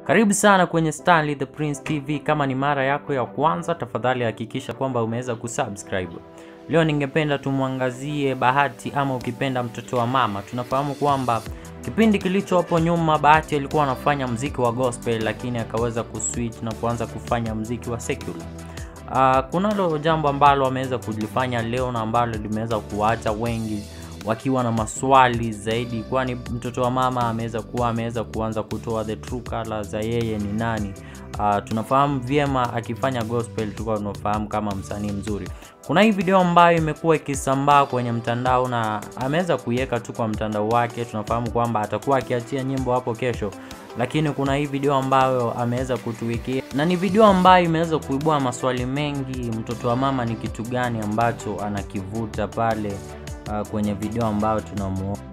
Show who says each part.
Speaker 1: Karibu sana kwenye Stanley the Prince TV. Kama ni mara yako ya kwanza, tafadhali hakikisha kwamba umeweza kusubscribe. Leo ningependa tumwangazie Bahati ama ukipenda mtoto wa mama. Tunafahamu kwamba kipindi kilicho hapo nyuma Bahati alikuwa anafanya mziki wa gospel, lakini akaweza kuswitch na kuanza kufanya mziki wa secular. Uh, kunalo jambo ambalo ameweza kulifanya leo na ambalo limeweza kuwaacha wengi wakiwa na maswali zaidi, kwani mtoto wa mama ameweza kuwa ameweza kuanza kutoa the true color za yeye ni nani. Uh, tunafahamu vyema akifanya gospel, tulikuwa tunafahamu kama msanii mzuri. Kuna hii video ambayo imekuwa ikisambaa kwenye mtandao na ameweza kuiweka tu kwa mtandao wake. Tunafahamu kwamba atakuwa akiachia nyimbo hapo kesho, lakini kuna hii video ambayo ameweza kutuwekea na ni video ambayo imeweza kuibua maswali mengi. Mtoto wa mama ni kitu gani ambacho anakivuta pale uh, kwenye video ambayo tunamuona